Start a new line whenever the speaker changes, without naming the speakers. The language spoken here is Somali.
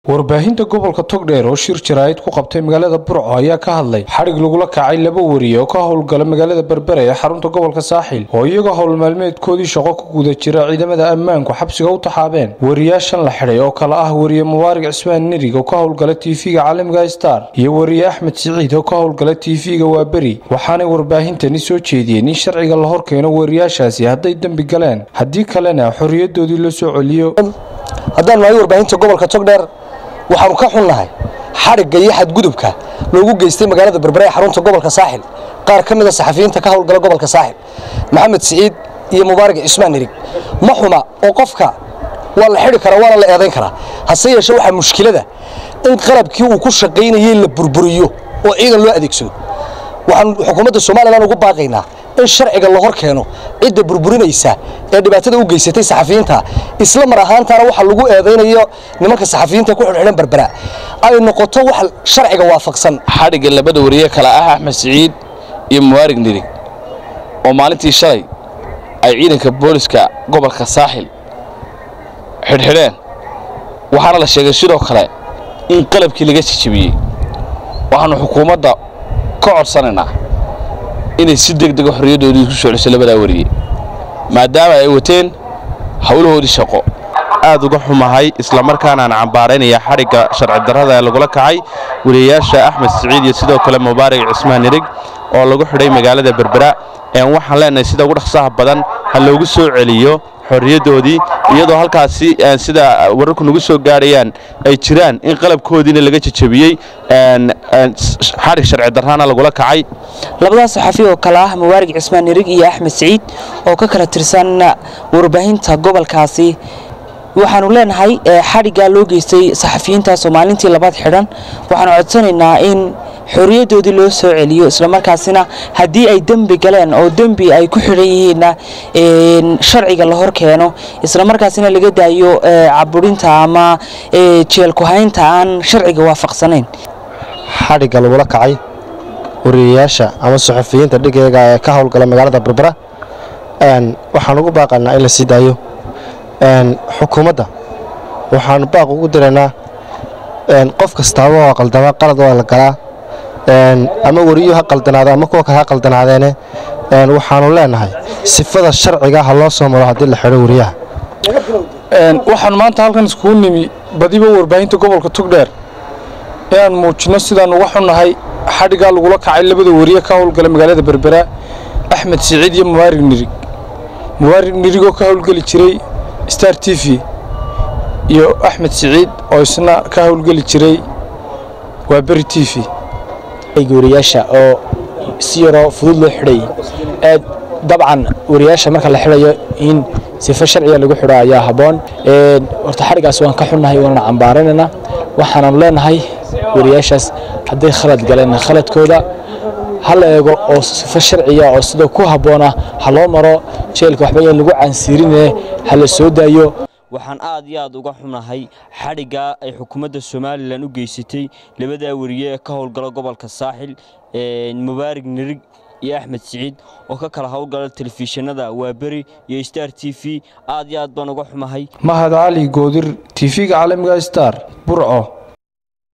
warbaahinta gobolka togdheer oo shir jaraa'id ku qabtay magaalada burco ayaa ka hadlay xadhig lagula kacay laba wariye oo ka howlgala magaalada berbere ee xarunta gobolka saaxil oo iyagoo howl maalmeedkoodii shaqo ku guda jira ciidamada ammaanku xabsiga u taxaabeen wariyaashan la xidhay oo kale ah wariye mubaarig cismaan nerig oo ka howlgala tv-ga caalamiga star iyo wariye axmed siciid oo ka howlgala tv-ga waaberi waxaanay warbaahintani soo jeediyeen in sharciga la horkeeno wariyaashaasi hadday dembi galeen haddii kalena xorriyadoodii la soo celiyo
haddaan nahay warbaahinta gobolka togdheer waxaanu ka xunnahay xadhigga iyo xadgudubka loogu geystay magaalada berbere ee xarunta gobolka saaxil qaar ka mida saxafiyiinta ka howlgala gobolka saaxil maxamed siciid iyo mubaarig cismaan nerig ma xuma oo qofka waa la xidhi karaa waana la eedayn karaa hase yeeshee waxaa mushkilada in qalabkii uu ku shaqaynayey la burburiyo oo ciidan loo adeegsado waxaan xukuumadda somalilan ugu baaqaynaa in sharciga la hor keeno cidda burburinaysa ee dhibaatada u geysatay saxafiyiinta isla mar ahaantaana waxa lagu eedaynayo nimanka saxafiyiinta ku xidhxidhan berbera ay noqoto wax sharciga waafaqsan
xadhigga labada wariye kale ah axmed siciid iyo mubaarig nirig oo maalintii shalay ay ciidanka booliska gobolka saaxil xidhxidheen waxaana la sheegay sidoo kale in qalabkii laga jijabiyey waxaannu xukuumadda ka codsanaynaa inay si deg dega xorriyaddoodii ku soo celiso labadaa wariye maadaama ay wateen howlahoodii shaqo
aad uga xumahay islamarkaana aan cambaaraynaya xadhigga sharci darrada ee lagula kacay wariyayaasha axmed siciid iyo sidoo kale mubaarig cismaan nirig oo lagu xidhay magaalada berbera waxaan leenahay sida ugu dhaqsaha badan ha loogu soo celiyo xorriyaddoodii iyadoo halkaasi sida wararku nagu soo gaadhayaan ay jiraan in qalabkoodiina laga jajabiyey xadhig sharci darraana lagula kacay
labadaas saxafi oo kale ah mubaarig cismaan nirig iyo axmed siciid oo ka kala tirsan warbaahinta gobolkaasi waxaanu leenahay xadhiggaa loo geystay saxafiyiintaasoo maalintii labaad xidhan waxaanu codsanaynaa in xorriyaddoodii loo soo celiyo islamarkaasina haddii ay dembi galeen oo dembi ay ku xidhan yihiinna sharciga la hor keeno islamarkaasina laga daayo caburinta ama jeelkuhaynta aan sharciga waafaqsanayn
xadhigga lagula kacay wariyayaasha ama saxafiyiinta dhigeega ee ka howlgala magaalada berbera waxaan ugu baaqaynaa in la sii daayo xukuumadda waxaanu baaq ugu diraynaa qof kastaaba waa qaldama qalad waa la galaa ama weriyo ha qaldanaado ama kuwa kale ha qaldanaadeene waxaanu leenahay sifada sharciga ha loo soo maro haddii la xidho weriyaha
waxaan maanta halkan iskugu nimi badiba warbaahinta gobolka togdheer inaan muujinno sidaan uga xunnahay xadhiggaa lagula kacay labada wariye ka howlgala magaalada berbera axmed siciid iyo mubaarig nirig mubaarig nirigoo ka howlgeli jiray star t v iyo axmed siciid oo isna ka howlgeli jiray waa beri t v
wariyaasha oo si yaroo fudud loo xidhay aad dabcan wariyaasha marka la xidhayo in sifo sharciga lagu xidho ayaa habboon horta xadhiggaas waan ka xunnahay waanana cambaaranaynaa waxaananu leenahay wariyaashaas hadday khalad galeen khaladkooda ha la eego oo sifo sharciya oo sida ku habboona ha loo maro jeelka waxba yaan lagu caansiirine ha la soo daayo
waxaan aad iyo aad uga xunahay xadhiggaa ay xukuumadda somalilan u geysatay labadaa wariye ee ka howlgala gobolka saaxil mubaarig nirig iyo axmed siciid oo ka kala howlgala telefishinada waaberi iyo star t v aad iyo aad baan uga xumahay
mahad cali goodir tv-ga caalamiga star burco